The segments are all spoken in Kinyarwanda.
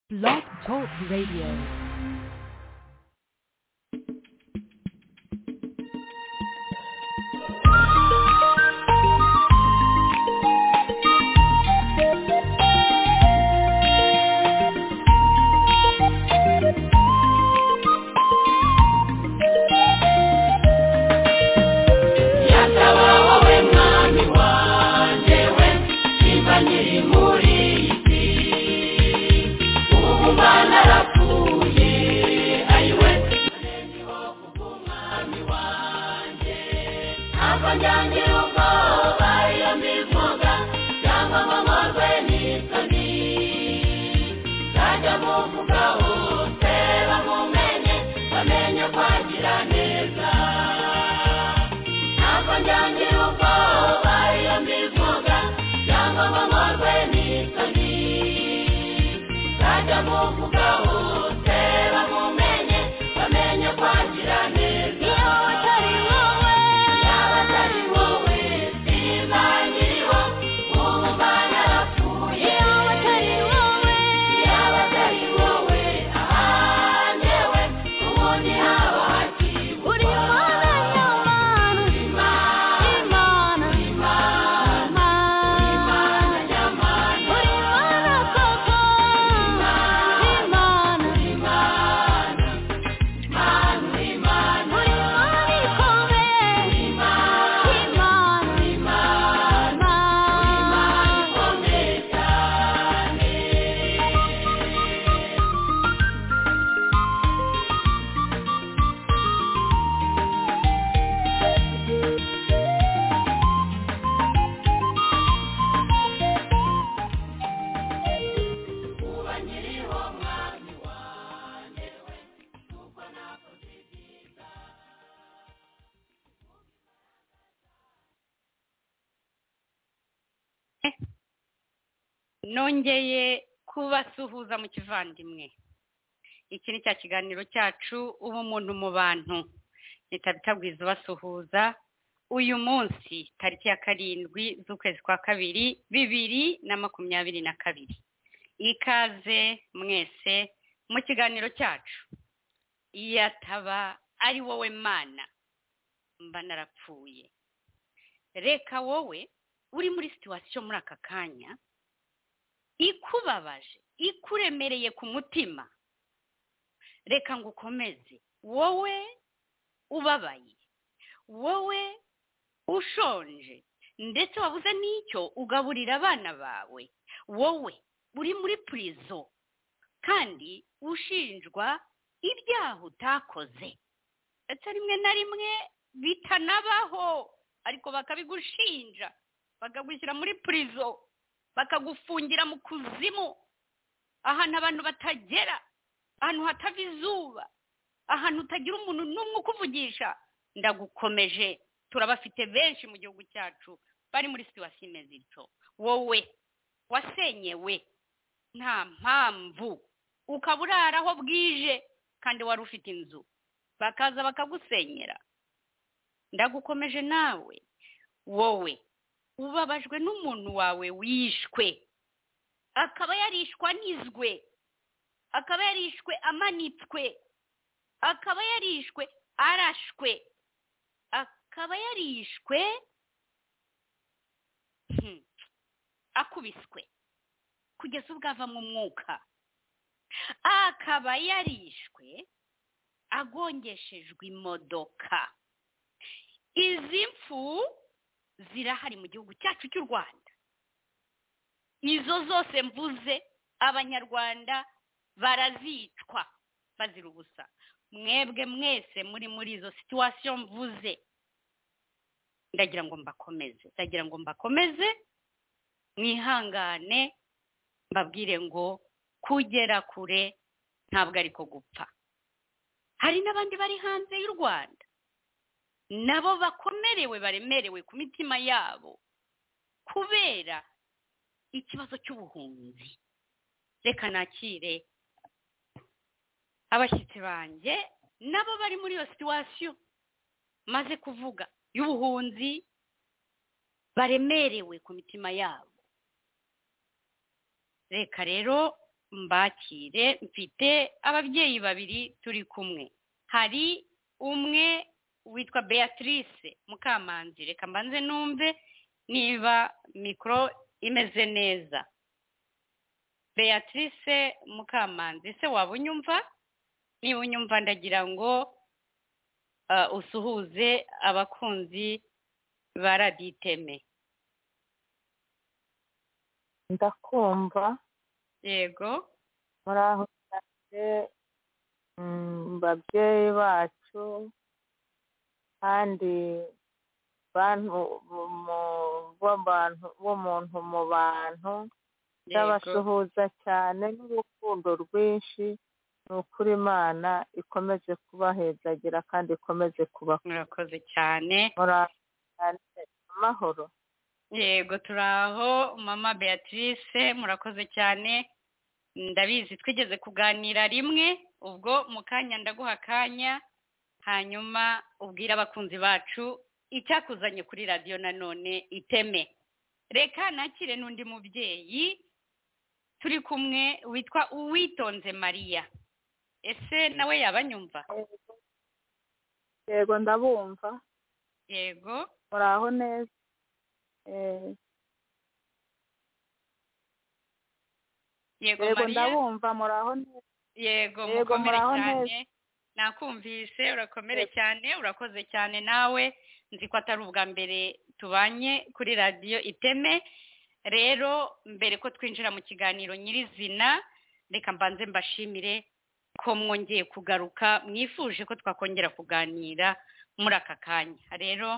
Blog Talk Radio. Nyatabaho we mwami wanjye we niba nkiri muri iyi si ubu mwana arapfuye ayiwe ntarengeho kubw'umwami wanjye ntabwo njyangira ubwoba iyo mbivuga cyangwa ngo nkorwe n'isoni nzajya muvuga hose bamumenye bamenye kwagira neza ntabwo njyangira ubwoba iyo mbivuga cyangwa ngo nkorwe n'isoni nzajya muvuga hose bamumenye bamenye kwagira neza iyo atari wowe yaba atari wowe sinzangiriho ubu mwana arapfuye iyo atari wowe yaba atari wowe ahanyewe ubundi haba hakiri uri mwana nyamana imana imana imana imana nyamana uri mwana koko imana imana imana imana uri mwana ikome imana imana imana imana ikomeye cyane ubanyiriho mwami wanjye we kuko nakoze ibyiza nongeye kubasuhuza mu kivandimwe iki ni cya kiganiro cyacu ubumuntu mu bantu leta bitabwiza ubasuhuza uyu munsi tariki ya karindwi z'ukwezi kwa kabiri bibiri na makumyabiri na kabiri ikaze mwese mu kiganiro cyacu iyo ataba ari wowe mana mba narapfuye reka wowe uri muri situwasiyo muri aka kanya ikubabaje ikuremereye ku mutima reka ngo ukomeze wowe ubabaye wowe ushonje ndetse wabuze n'icyo ugaburira abana bawe wowe uri muri purizo kandi ushinjwa ibyaha utakoze ndetse rimwe na rimwe bitanabaho ariko bakabigushinja bakagushyira muri purizo bakagufungira mu kuzimu ahantu abantu batagera ahantu hatava izuba ahantu utagira umuntu n'umwe ukuvugisha ndagukomeje turabafite benshi mu gihugu cyacu bari muri situwasiyo imeze ityo wowe wasenyewe nta mpamvu ukaba urara aho bwije kandi wari ufite inzu bakaza bakagusenyera ndagukomeje nawe wowe ubabajwe n'umuntu wawe wishwe akaba yarishwe anizwe akaba yarishwe amanitswe akaba yarishwe arashwe akaba yarishwe hmm, akubiswe kugeza ubwo ava mu mwuka akaba yarishwe agongeshejwe imodoka izi mfu zirahari mu gihugu cyacu cy'u rwanda izo zose mvuze abanyarwanda barazicwa bazira ubusa mwebwe mwese muri muri izo situwasiyo mvuze ndagira ngo mbakomeze ndagira ngo mbakomeze mwihangane mbabwire ngo kugera kure ntabwo ariko gupfa hari n'abandi bari hanze y'u rwanda nabo bakomerewe baremerewe ku mitima yabo kubera ikibazo cy'ubuhunzi reka nakire abashyitsi banjye nabo bari muri iyo situwasiyo maze kuvuga y'ubuhunzi baremerewe ku mitima yabo reka rero mbakire mfite ababyeyi babiri turi kumwe hari umwe witwa beatrice mukamanzi reka mbanze numve niba mikoro imeze neza beatrice mukamanzi se waba unyumva niba unyumva ndagira ngo ah, usuhuze abakunzi ba radiyo iteme ndakumva yego muraho cyane mm, babyeyi bacu kandi bantu mu- mu- b'abantu b'umuntu mu bantu yego ndabasuhuza cyane n'urukundo rwinshi ni ukuri imana ikomeze kubahezagira kandi ikomeze kubaho murakoze cyane muraho cyane amahoro yego turi aho mama beatrice murakoze cyane ndabizi twigeze kuganira rimwe ubwo mu kanya ndaguha akanya hanyuma ubwire abakunzi bacu icyakuzanye kuri radiyo nanone iteme reka nakire n'undi mubyeyi turi kumwe witwa uwitonze mariya ese nawe yaba anyumva yego ndabumva yego muraho neza Eh, yego yego mariya ndabumva muraho neza yego Yego, mukomere muraho cyane nakumvise urakomere cyane urakoze cyane nawe nzi ko atari ubwa mbere tubanye kuri radiyo iteme rero mbere ko twinjira mu kiganiro nyirizina reka mbanze mbashimire ko mwongeye kugaruka mwifuje ko twakongera kuganira muri aka kanya rero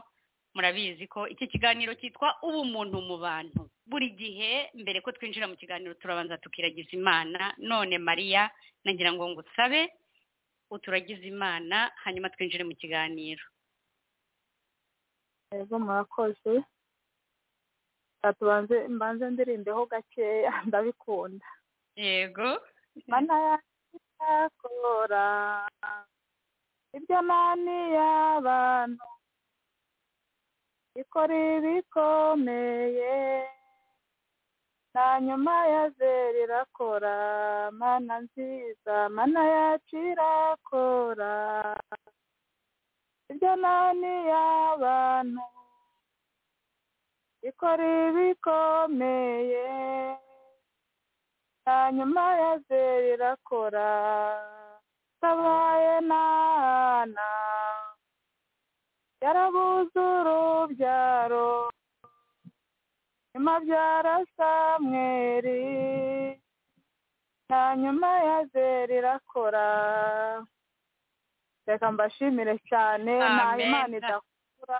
murabizi ko iki kiganiro cyitwa ubumuntu mu bantu buri gihe mbere ko twinjira mu kiganiro turabanza tukiragiza imana none mariya nagira ngo ngusabe uturagize imana hanyuma twinjire mu kiganiro yego murakoze Reka tubanze mbanze ndirimbeho gakeya ndabikunda yego mana yakora ibyo nani y'abantu ikora ibikomeye na nyuma ya zeri irakora mana nziza mana yacu irakora ibyo nani y'abantu ikora ibikomeye na nyuma ya zeri irakora tabaye nana yarabuze urubyaro nyuma byara samweri na nyuma ya zeri irakora reka mbashimire cyane nta Amen. imana idakura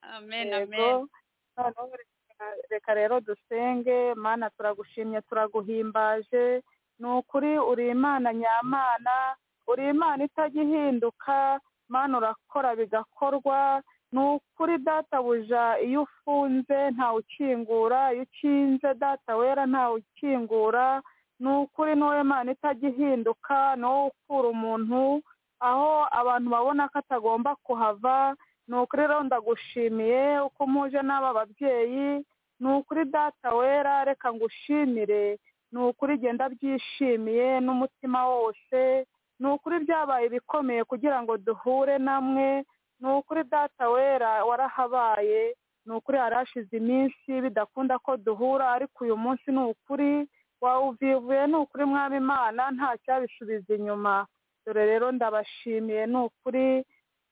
amen yego amen noneho reka- reka rero dusenge mana turagushimye turaguhimbaje ni ukuri uri imana nyamana uri imana itajya ihinduka mana urakora bigakorwa ni ukuri databuja iyo ufunze ntawukingura iyo ukinze data wera ntawukingura ni ukuri ni wowe mana itajya ihinduka ni wowe ukura umuntu aho abantu babona ko atagomba kuhava ni ukuri rero ndagushimiye uko muje n'aba babyeyi ni ukuri data wera reka ngushimire ni ukuri genda byishimiye n'umutima wose ni ukuri byabaye ibikomeye kugira ngo duhure namwe ni ukuri data wera warahabaye ni ukuri harashize iminsi bidakunda ko duhura ariko uyu munsi ni ukuri wawuvivuye ni ukuri mwami imana nta cyabisubiza inyuma dore rero ndabashimiye ni ukuri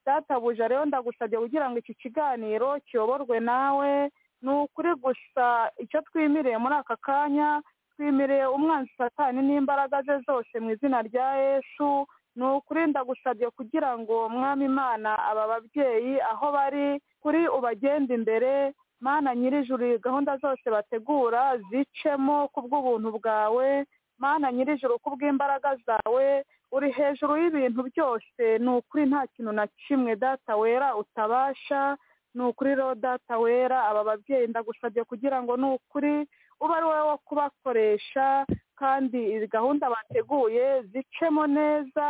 databuja rero ndagusabye kugira ngo iki kiganiro kiyoborwe nawe ni ukuri gusa icyo twimiriye muri aka kanya twimiriye umwanzi satani n'imbaraga ze zose mu izina rya yesu ni ukuri ndagusabye kugira ngo mwami imana aba babyeyi aho bari kuri ubagende imbere mana nyirijuru gahunda zose bategura zicemo ku bw'ubuntu bwawe mana nyirijuru ku bw'imbaraga zawe uri hejuru y'ibintu byose ni ukuri nta kintu na kimwe data wera utabasha ni ukuri rero data wera aba babyeyi ndagusabye kugira ngo ni ukuri ube ari wowe wo kubakoresha kandi izi gahunda bateguye zicemo neza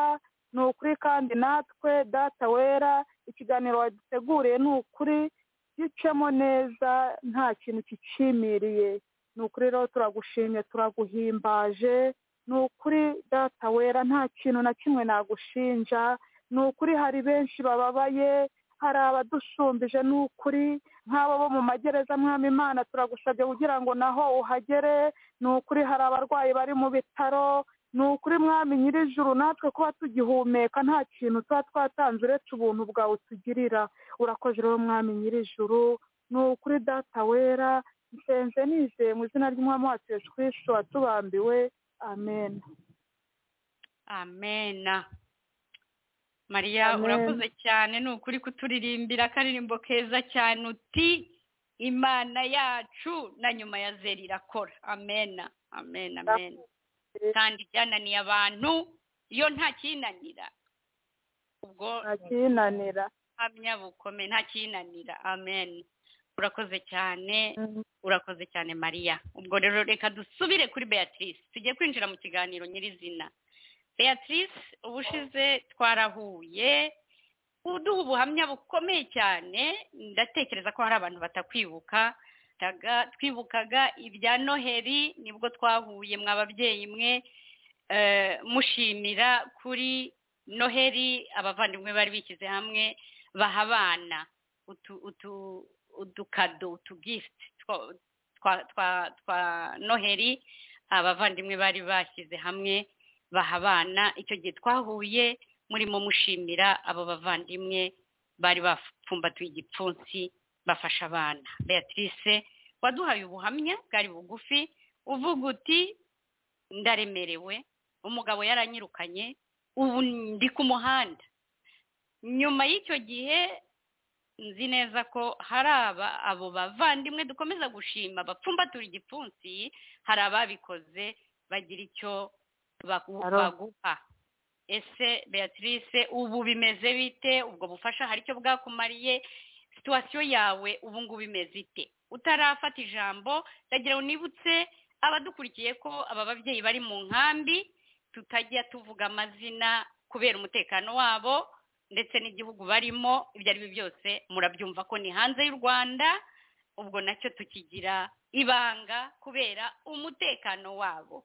ni ukuri kandi natwe data wera ikiganiro waduteguriye ni ukuri gicemo neza nta kintu kicimiriye ni ukuri rero turagushimye turaguhimbaje ni ukuri data wera nta kintu na kimwe nagushinja ni ukuri hari benshi bababaye hari abadushumbije ni ukuri nk'abo bo mu magereza mwami imana turagusabye kugira ngo naho uhagere ni ukuri hari abarwayi bari mu bitaro ni ukuri mwami nyirijuru natwe kuba tugihumeka nta kintu tuba twatanze uretse ubuntu bwawe utugirira urakoze rero mwami nyirijuru ni ukuri data wera nsenze nizeye mu izina ry'umwami wacu yesu kirisito watubambiwe amen amena mariya Amen. urakoze cyane ni ukuri kuturirimbira akaririmbo keza cyane uti imana yacu na nyuma ya zeri irakora amena amena amena kandi byananiye abantu iyo nta kinanira ubwo ntakinanira buhamya bukomeye nta kinanira amen urakoze cyane urakoze cyane mariya ubwo rero reka dusubire kuri beatrice tugiye kwinjira mu kiganiro nyirizina beatrice ubushize twarahuye uduha ubuhamya bukomeye cyane ndatekereza ko hari abantu batakwibuka taga- twibukaga ibya noheli nibwo twahuye mwa babyeyi mwe eh, mushimira kuri noheli abavandimwe bari bishyize hamwe baha abana utu- utu- udukado utugifuti twa twa twa noheli abavandimwe bari bashyize hamwe baha abana icyo gihe twahuye murimo mushimira abo bavandimwe bari bapfumbatuye igipfunsi bafasha abana beatrice waduhaye ubuhamya bwari bugufi uvuga uti ndaremerewe umugabo yaranyirukanye ubu ndi ku muhanda nyuma y'icyo gihe nzi neza ko hari aba abo bavandimwe dukomeza gushima bapfumbatura igipfunsi hari ababikoze bagira icyo bagu- Aro. baguha ese beatrice ubu bimeze bite ubwo bufasha hari icyo bwakumariye situwasiyo yawe ubu ngubu imeze ite utarafata ijambo ndagira unibutse abadukurikiye ko aba babyeyi bari mu nkambi tutajya tuvuga amazina kubera umutekano wabo ndetse n'igihugu barimo ibyo ari byo byose murabyumva ko ni hanze y'u rwanda ubwo nacyo tukigira ibanga kubera umutekano wabo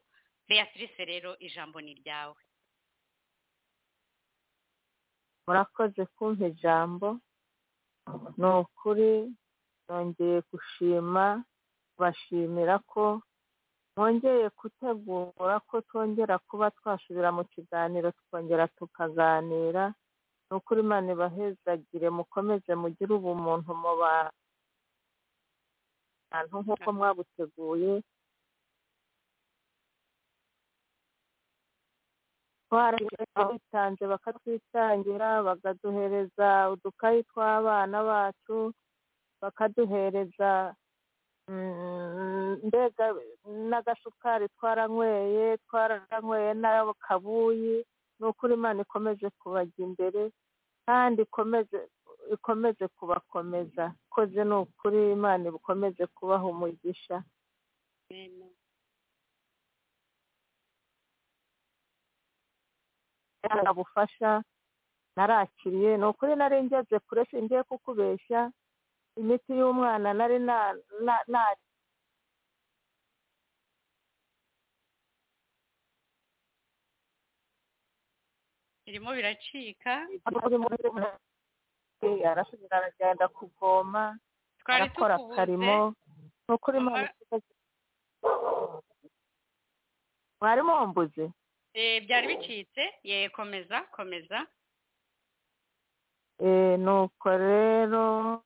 beatrice rero ijambo ni ryawe murakoze kumpa ijambo ni ukuri nongeye gushima bashimira ko mwongeye gutegura ko twongera kuba twasubira mu kiganiro tukongera tukaganira ni ukuri imana ibahezagire mukomeze mugire ubumuntu mu bantu nk'uko mwabuteguye twarabitanze bakatwitangira bakaduhereza udukayi tw'abana bacu bakaduhereza mm, mbega n'agasukari twaranyweye twaranyweye n'akabuyi ni ukuri imana ikomeze kubajya imbere kandi ikomeze ikomeze kubakomeza koze ni ukuri imana ikomeze kubaha umugisha gutanga ubufasha narakiriye ni ukuri nari ngeze kure singiye kukubeshya imiti y'umwana nari na- na- nari birimo biracika arasubira aragenda kuvoma twari arakora akarimo tukubuze ni ukuri imana ikoze- mwarimu wambuze Eh, byari bicitse ye komeza komeza Eh, nuko rero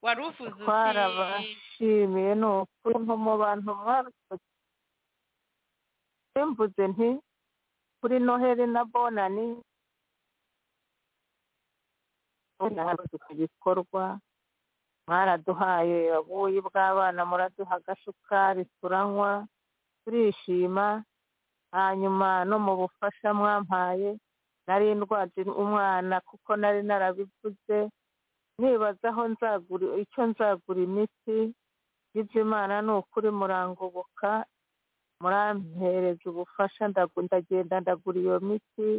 wari uvuze uti twarabashimiye ni ukuri nko mu bantu mwarukoze mvuze nti kuri noheli na bonani ku gikorwa mwaraduhaye ubuyi bw'abana muraduha agasukari turanywa turishima hanyuma no mu bufasha mwampaye nari ndwaje umwana kuko nari narabivuze nibaza aho nzagura icyo nzagura imiti y'imana ni ukuri murangoboka murampereza ubufasha ndagu- ndagenda ndagura iyo miti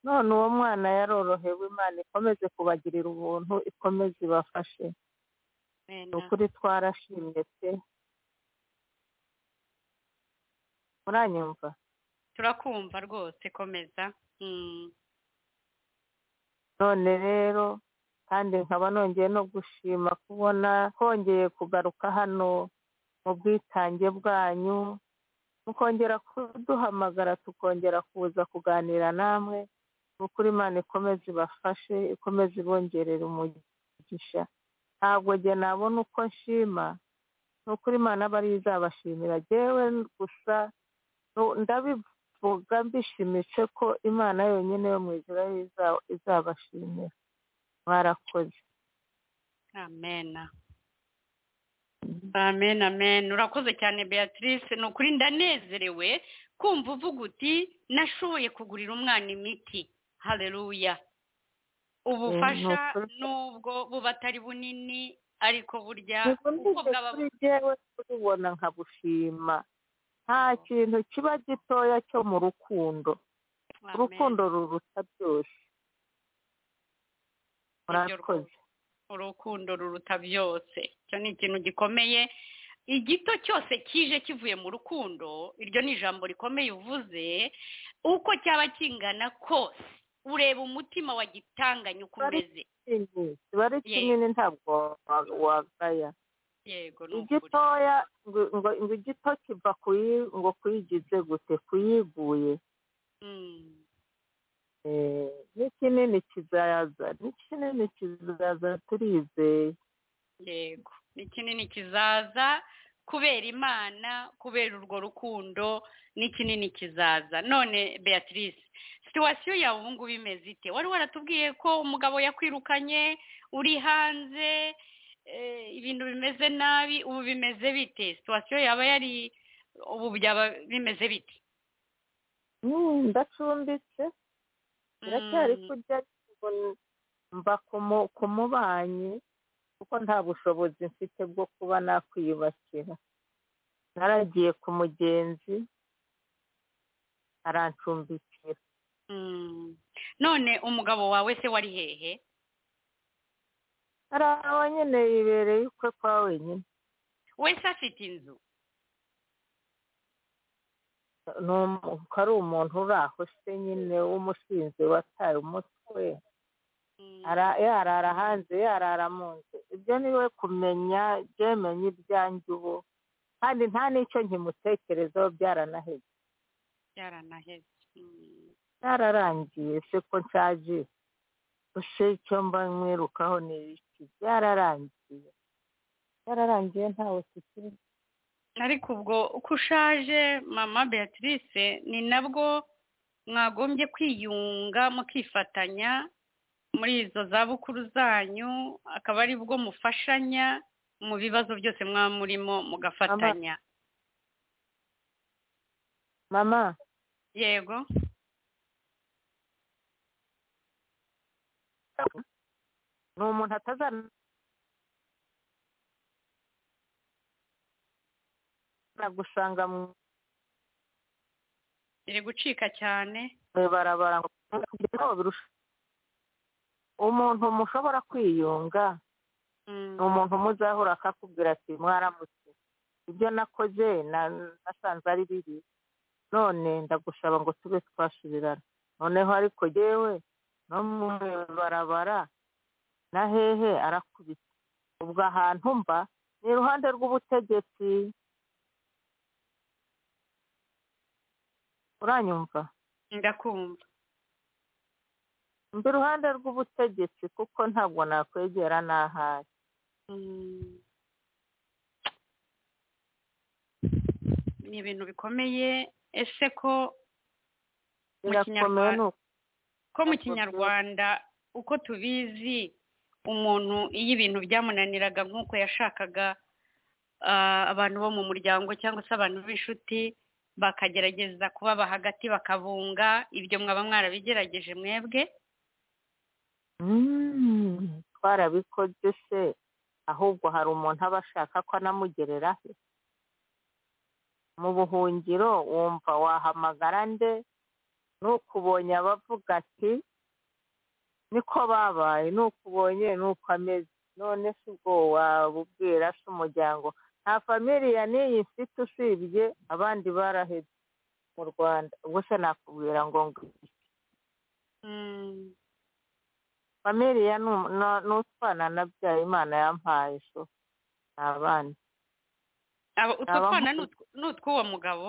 none uwo mwana yarorohewe imana ikomeze kubagirira ubuntu ikomeze ibafashe Amen. ni ukuri twarashimye pe muranyumva turakumva rwose komeza Mm. none rero kandi nkaba nongeye no gushima kubona hongeye kugaruka hano mu bwitange bwanyu mukongera kuduhamagara tukongera kuza kuganira namwe ni ukuri imana ikomeze ibafashe ikomeze ibongerera umugisha ntabwo njye nabona uko nshima ni ukuri imana aba ariyo izabashimira yewe gusa nu- ndabivuga mbishimitse ko imana yonyine yo mu ijoro ariyo iza- izabashimira mwarakoze amen amen amen urakoze cyane beatrice ni ukuri ndanezerewe kumva uvuga uti nashoboye kugurira umwana imiti hareruya ubufasha Eh, ni ukuri. nubwo buba atari bunini ariko burya uko ntibundije bwaba kuri jyewe kubibona nkabushima nta kintu kiba gitoya cyo mu rukundo Amen. urukundo ruruta byose murakoze urukundo ruruta byose icyo ni ikintu gikomeye igito cyose kije kivuye mu rukundo iryo ni ijambo rikomeye uvuze uko cyaba kingana kose ureba umutima wagitanganye uko Bari- umeze Kinini, kiba ari Yego. kinini ntabwo wa- wagaya yego ni ukuri igitoya ngo ngo ngo igito kiva kuyi- ngo kuyigize gute kuyiguye Mm, Eh, n'ikinini kizaza n'ikinini kizaza turizeye yego ni kinini kizaza kubera imana kubera urwo rukundo ni kinini kizaza none beatrice situwasiyo yawe ubu ngubu imeze ite wari waratubwiye ko umugabo yakwirukanye uri hanze eh, ibintu bimeze nabi ubu bimeze bite situwasiyo yaba yari ubu byaba bimeze bite Mm, ndacumbitse iracyari Mm, kurya ariko mba ku mu- ku mubanyi kuko nta bushobozi mfite bwo kuba nakwiyubakira naragiye ku mugenzi arancumbikira mm. none umugabo wawe se wari hehe hari aho nyine yibereye ukwe kwa wenyine wese afite inzu ni umu- ko ari umuntu uri aho se nyine w'umusinzi wataye umutwe Mm. Ara- yarara hanze yarara mu nzu ibyo ni we kumenya byemenya ibyanjye ubu kandi nta n'icyo nkimutekerezaho byaranaheze byaranaheze Mm. byararangiye se ko nshaje ese icyo mba mwirukaho ni iki byararangiye byararangiye ntawe tukiri ariko ubwo uko ushaje mama beatrice ni nabwo mwagombye kwiyunga mukifatanya muri izo zabukuru zanyu akaba ari bwo mufashanya mu bibazo byose mwaba murimo mugafatanya mama yego ni umuntu atazana gusanga mu iri gucika cyane ibarabara ngo aho birusha umuntu mushobora kwiyunga Mm. ni umuntu muzahura akakubwira ati mwaramutse ibyo nakoze na- nasanze ari bibi none ndagusaba ngo tube twasubirana noneho ariko yewe no mu barabara na hehe arakubita ubwo ahantu mba ni iruhande rw'ubutegetsi uranyumva ndakumva mba iruhande rw'ubutegetsi kuko ntabwo nakwegera n'ahari Mm. ni ibintu bikomeye ese ko mu birakomeye Kinyarwanda- ni uko ko mu kinyarwanda uko tubizi umuntu iyo ibintu byamunaniraga nk'uko yashakaga ah, abantu bo mu muryango cyangwa se abantu b'inshuti bakagerageza kubaba hagati bakabunga ibyo mwaba mwarabigerageje mwebwe Mm, twarabikoze se ahubwo hari umuntu aba ashaka ko anamugerera he mu buhungiro wumva wahamagara nde n'ukubonye abavuga ati niko babaye n'ukubonye n'uko ameze none se ubwo wabubwira se umuryango nta famiriya n'iyi mfite usibye abandi barahebye mu rwanda ubwo se nakubwira ngo ngo Mm. familiya ni- no- n'utwana nabyaye imana yampaye so ni abana Abo utwo Abamu- twana ni utw- ni utw'uwo mugabo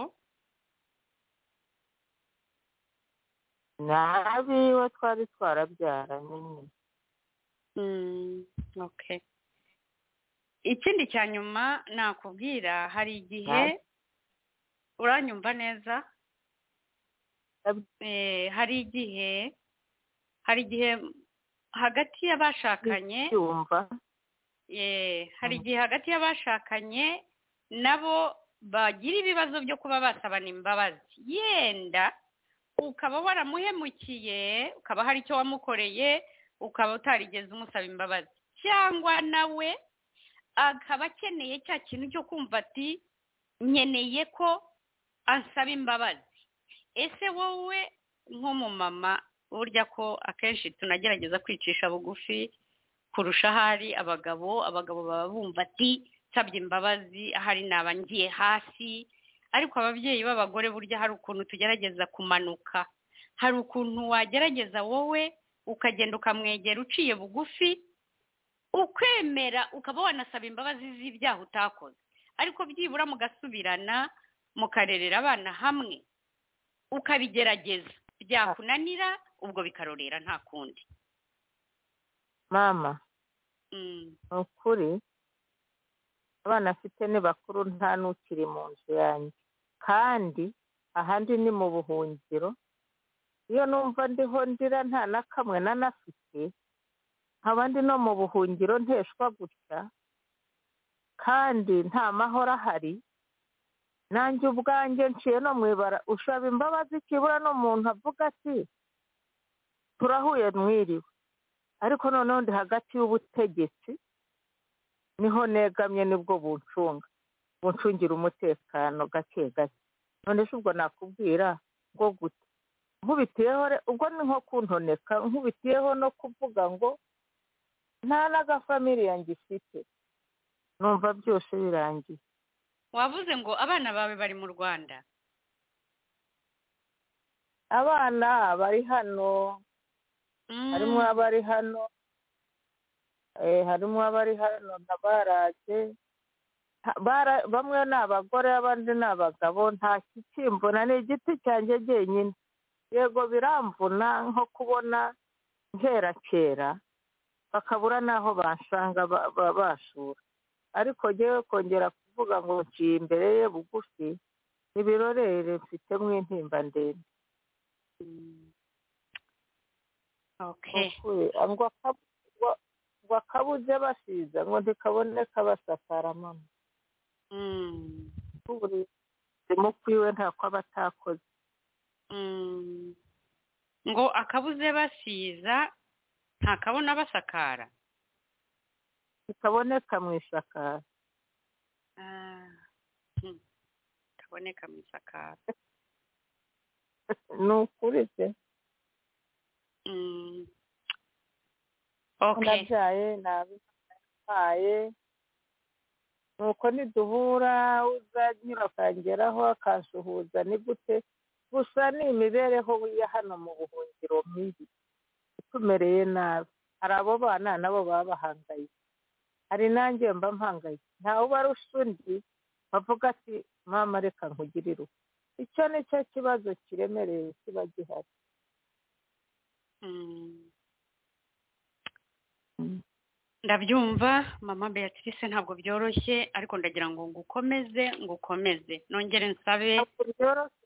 n'abiwe twari twarabyaranye nyine Mm, okay ikindi cya nyuma nakubwira hari igihe Nawe. uranyumva neza Yab- Eh, hari igihe hari igihe hagati y'abashakanye cyumva Eh, hari Mm. igihe hagati y'abashakanye nabo bagira ibibazo byo kuba basabana imbabazi yenda ukaba waramuhemukiye ukaba hari icyo wamukoreye ukaba utarigeze umusaba imbabazi cyangwa nawe akaba akeneye cya kintu cyo kumva ati nkeneye ko ansaba imbabazi ese wowe nk'umumama burya ko akenshi tunagerageza kwicisha bugufi kurusha ahari abagabo abagabo baba bumva ati nsabye imbabazi ahari naba ngiye hasi ariko ababyeyi b'abagore burya hari ukuntu tugerageza kumanuka hari ukuntu wagerageza wowe ukagenda ukamwegera uciye bugufi ukwemera ukaba wanasaba imbabazi z'ibyaha utakoze ariko byibura mugasubirana mukarerera abana hamwe ukabigerageza byakunanira ubwo bikarorera nta kundi mama Mm. ni ukuri abana afite ni bakuru nta n'ukiri mu nzu yanjye kandi ahandi ni mu buhungiro iyo numva ndiho ndira nta na kamwe nanafite nkaba ndi no mu buhungiro nteshwa gutya kandi nta mahoro ahari nanjye ubwanjye nciye no mu ibara ushaba imbabazi kibura n'umuntu avuga ati turahuye mwiriwe ariko noneho ndi hagati y'ubutegetsi niho negamye nibwo buncunga buncungira umutekano gake gake none se ubwo nakubwira ngo gute nkubitiyeho re- ubwo ni nko kuntoneka nkubitiyeho no kuvuga ngo nta n'agafamiliya ngifite numva byose birangiye wavuze ngo abana bawe bari mu rwanda abana bari hano harimo abari hano eh, harimo abari hano na baraje Ha- bara- bamwe ni abagore abandi ni abagabo nta kikimbona ni igiti cyanjye jyenyine yego biramvuna nko kubona nkera kera bakabura n'aho bansanga ba- ba- basura ariko jyewe kongera kuvuga ngo nciye imbere ye bugufi ibirorere mfite mu intimba ndende Mm. okay Ukuri, ah, ngo akabu- ngo- ngo akabuze basiza ngo ntikaboneka basakara mama Mm. uburi mu kwiwe nta ko aba atakoze Mm. ngo akabuze basiza ntakabona basakara ntikaboneka mu isakara Ah. Hmm. kaboneka mu isakara ni ukuri se Mm. okay nabyaye nabihaye nuko niduhura uzanyura akangeraho akansuhuza ni gute gusa ni imibereho ya hano mu buhungiro mibi itumereye nabi hari abo bana nabo baba bahangaye hari nanjye mba mpangaye ntawe ubarusha undi bavuga ati mama reka nkugirire uko icyo ni cyo kibazo kiremereye kiba gihari Mm. ndabyumva mama beatrice ntabwo byoroshye ariko ndagira ngo ngukomeze ngukomeze nongere nsabe ntabwo byoroshye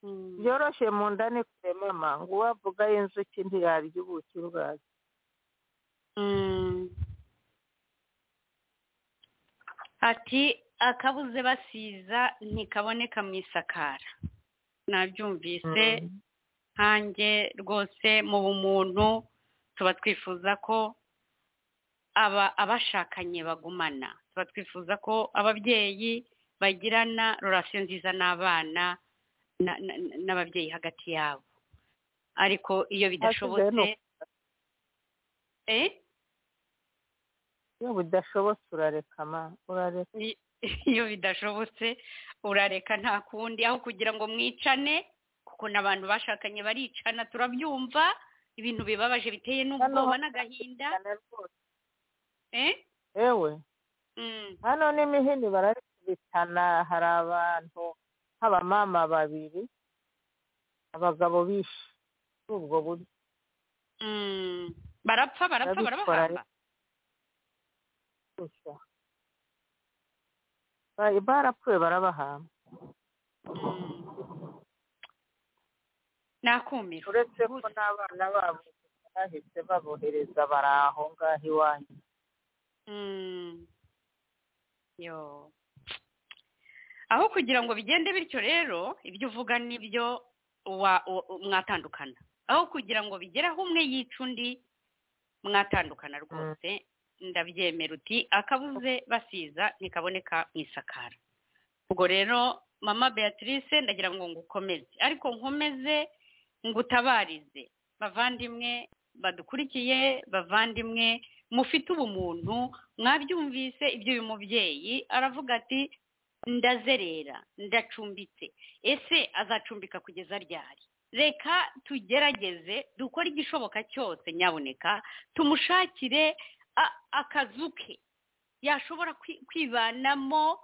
Mm. byoroshye mu nda ni kure mama ngo uwavuga y'inzuki ntiyarya ubuki bwazo Mm. ati akabuze basiza ntikaboneka mu isakara nabyumvise nkanjye rwose mu bumuntu tuba twifuza ko aba abashakanye bagumana tuba twifuza ko ababyeyi bagirana rorasiyo nziza n'abana na- na- na- n'ababyeyi hagati yabo ariko iyo bidashobotse Hasigaye eh iyo budashobotse urareka ma urareka Ni- iyo bidashobotse urareka nta kundi aho kugira ngo mwicane kuko n'abantu bashakanye baricana turabyumva ibintu bibabaje biteye n'ubwoba n'agahinda rwose eh? yewe Mm. hano n'imihini bararikubitana hari abantu nk'abamama babiri abagabo bishe muri ubwo buryo Mm. barapfa barapfa Barabikora barabahamba gusa Ba- barapfuye barabahamba nakumiro uretse ko n'abana babo bahise babohereza bari aho ngaho iwanyu Mm. yo aho kugira ngo bigende bityo rero ibyo uvuga nibyo wa- wa- mwatandukana aho kugira ngo bigere aho umwe yica undi mwatandukana rwose ndabyemera uti akabuze basiza ntikaboneka mu isakara ubwo rero mama beatrice ndagira ngo ngukomeze ariko nkomeze ngutabarize bavandimwe badukurikiye bavandimwe mufite ubumuntu mwabyumvise iby'uyu mubyeyi aravuga ati ndazerera ndacumbitse ese azacumbika kugeza ryari reka tugerageze dukore igishoboka cyose nyaboneka tumushakire a- akazu ke yashobora kwi- kwibanamo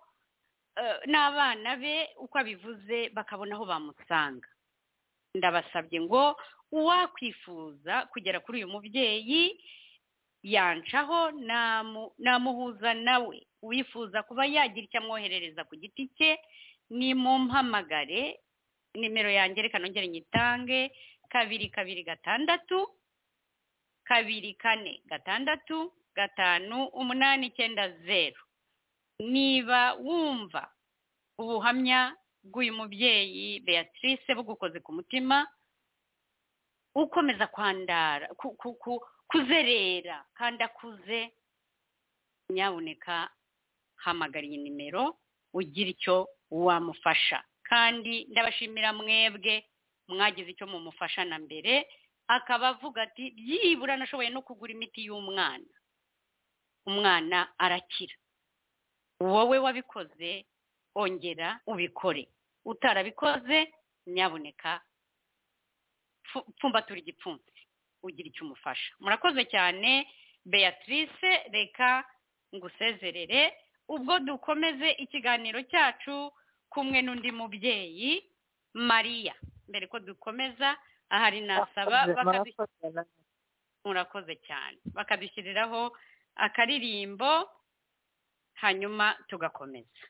eh, n'abana be uko abivuze bakabona aho bamusanga ndabasabye ngo uwakwifuza kugera kuri uyu mubyeyi yancaho namu- namuhuza nawe uwifuza kuba yagira icyo amwoherereza ku giti cye nimumpamagare nimero yanjye reka nongere nyitange kabiri kabiri gatandatu kabiri kane gatandatu gatanu umunani icyenda zeru niba wumva ubuhamya bw'uyu mubyeyi beatrice bugukoze ku mutima ukomeza kwandara ku- ku- ku- kuzerera kandi akuze nyaboneka hamagara iyi nimero ugira icyo wamufasha kandi ndabashimira mwebwe mwagize icyo mumufasha na mbere akaba avuga ati byibura nashoboye no kugura imiti y'umwana umwana arakira wowe wabikoze ongera ubikore utarabikoze nyaboneka pfu- pfumbatura igipfunsi ugira icyo umufasha murakoze cyane beatrice reka ngusezerere ubwo dukomeze ikiganiro cyacu kumwe n'undi mubyeyi mariya mbere ko dukomeza ahari nasaba Murakoze- bakadu murakoze namwe. murakoze cyane bakadushyiriraho akaririmbo hanyuma tugakomeza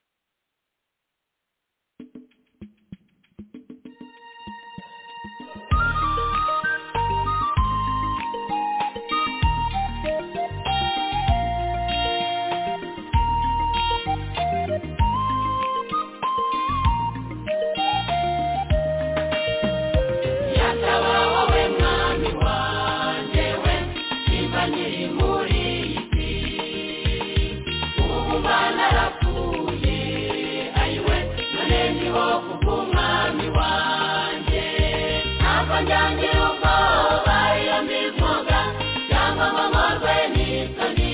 Yataba wowe mwami wanjye we niba nkiri muri iyi si ubu narapfuye ayiwe none ndiho kubw'umwami wanjye ntabwo njyangira ubwoba iyo mbivuga cyangwa ngo nkorwe n'isoni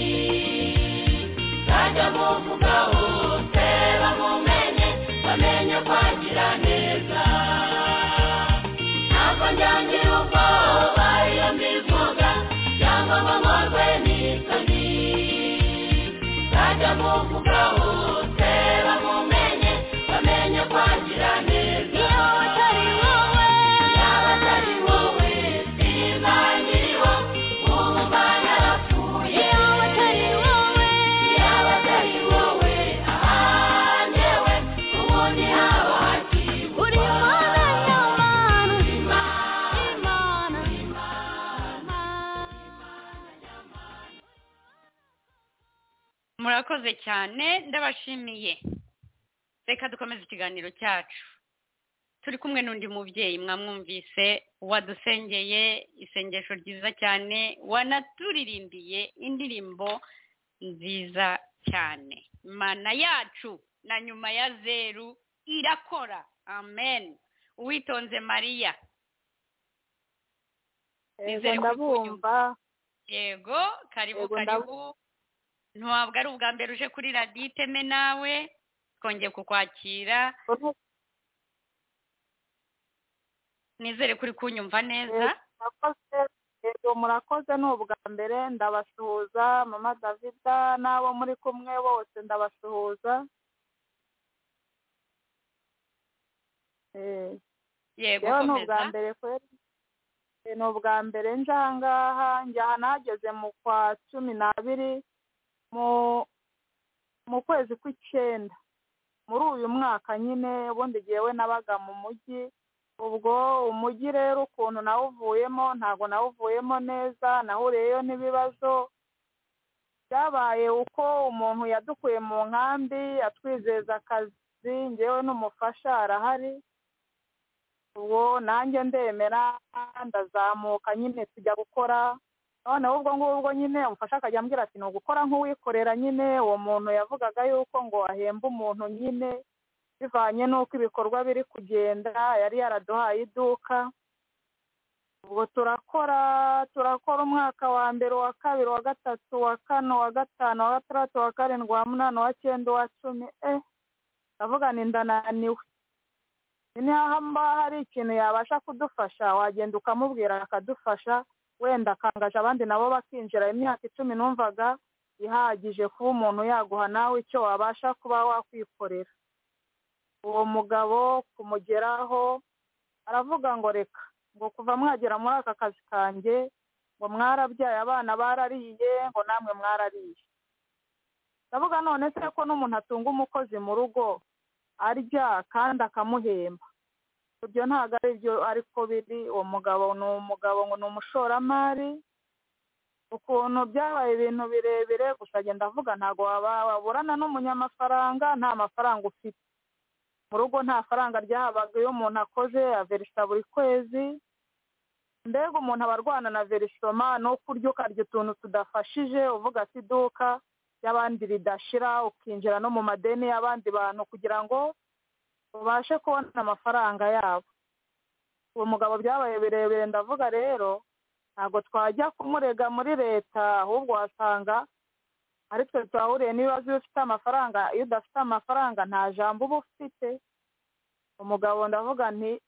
nzajya muvuga hose bamumenye bamenye kwagira neza ntabwo njyangira ubwoba iyo mbivuga cyangwa ngo nkorwe n'isoni nzajya muvuga hose bamumenye bamenye kwagira neza iyo atari wowe yaba atari wowe sinzanyiriho ubu narapfuye iyo atari wowe yaba atari wowe aha njyewe ubundi haba hakiri uri mwana nyamana imana murakoze cyane ndabashimiye reka dukomeze ikiganiro cyacu turi kumwe n'undi mubyeyi mwamwumvise wadusengeye isengesho ryiza cyane wanaturirimbiye indirimbo nziza cyane imana yacu na nyuma ya zeru irakora amen uwitonze mariya Yego Nizere ko ndabumva yego karibu Yego, karibu ntabwo ari ubwa mbere uje kuri radiyo iteme nawe twongeye kukwakira nizere kuri kunyumva neza murakoze yego murakoze ni ubwa mbere ndabasuhuza mama davida n'abo muri kumwe bose ndabasuhuza Eh, yego yewe ni ubwa komeza mbere kweri Eh, ni ubwa mbere nje aha ngaha njye aha nahageze mu kwa cumi n'abiri mu mu kwezi kw'icyenda muri uyu mwaka nyine ubundi jyewe nabaga mu mujyi ubwo umujyi rero ukuntu nawuvuyemo ntabwo nawuvuyemo neza nahuriyeyo n'ibibazo byabaye uko umuntu yadukuye mu nkambi atwizeza akazi ngewe n'umufasha arahari ubwo nanjye ndemera ndazamuka nyine tujya gukora noneho ubwo ngubwo nyine umufasha akajya ambwira ati ni ugukora nk'uwikorera nyine uwo muntu yavugaga yuko ngo ahemba umuntu nyine bivanye n'uko ibikorwa biri kugenda yari yaraduhaye iduka ubwo turakora turakora umwaka wa mbere uwa kabiri uwa gatatu uwa kane uwa gatanu uwa gatandatu uwa karindwi uwa munani uwa cyenda uwa cumi eh ndavuga ni ndananiwe niba hari ikintu yabasha kudufasha wagenda ukamubwira akadufasha wenda akangaje abandi nabo bakinjira imyaka icumi numvaga ihagije kuba umuntu yaguha nawe icyo wabasha kuba wakwikorera uwo mugabo kumugeraho aravuga ngo reka ngo kuva mwagera muri aka kazi kanjye ngo mwarabyaye abana barariye ngo namwe mwarariye ndavuga none se ko n'umuntu atunga umukozi mu rugo arya kandi akamuhemba ibyo ntabwo ari byo ariko biri uwo mugabo ni umugabo ngo ni umushoramari ukuntu byabaye ibintu birebire gusa agenda avuga ntabwo waba- waburana n'umunyamafaranga nta mafaranga ufite mu rugo nta faranga ryahabaga iyo umuntu akoze averisa buri kwezi mbega umuntu aba arwana na verisoma no kurya ukarya utuntu tudafashije uvuga ati iduka ry'abandi ridashira ukinjira no mu madeni y'abandi bantu kugira ngo ubashe kubona amafaranga yabo uwo mugabo byabaye birebire ndavuga rero ntabwo twajya kumurega muri leta ahubwo wasanga ari twe twahuriye n'ibibazo iyo ufite amafaranga iyo udafite amafaranga nta jambo uba ufite umugabo ndavuga nti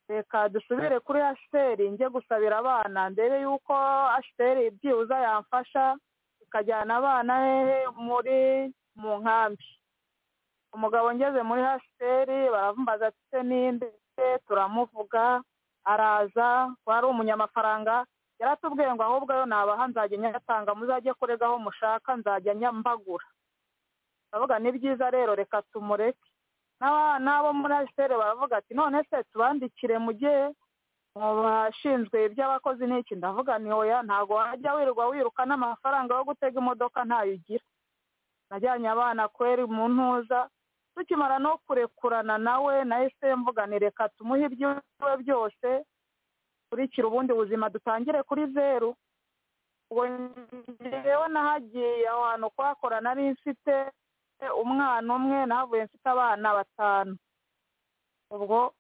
reka dusubire kuri ashiteri njye gusabira abana ndebe yuko ashiteri byibuze yamfasha ikajyana abana he muri mu nkambi umugabo ngeze muri hasiteri barambaza ati se ninde turamuvuga araza wari umunyamafaranga yaratubwiye ngo ahubwo yo nabaha nzajya nyatanga muzajye kurega aho mushaka nzajya nyambagura ndavuga ni byiza rero reka tumureke N'aba- n'abo muri hasiteri baravuga ati none se tubandikire mujye mu bashinzwe iby'abakozi n'iki ndavuga ni oya ntabwo wajya wirirwa wiruka n'amafaranga yo gutega imodoka ntayo ugira najyanye abana kweri mu ntuza tukimara no kurekurana nawe nahise mvuganire reka tumuhe ibyiwe byose kurikira ubundi buzima dutangire kuri zeru ubwo njyewe nahagiye aho hantu kuhakora nari mfite umwana umwe nahavuye mfite abana batanu ubwo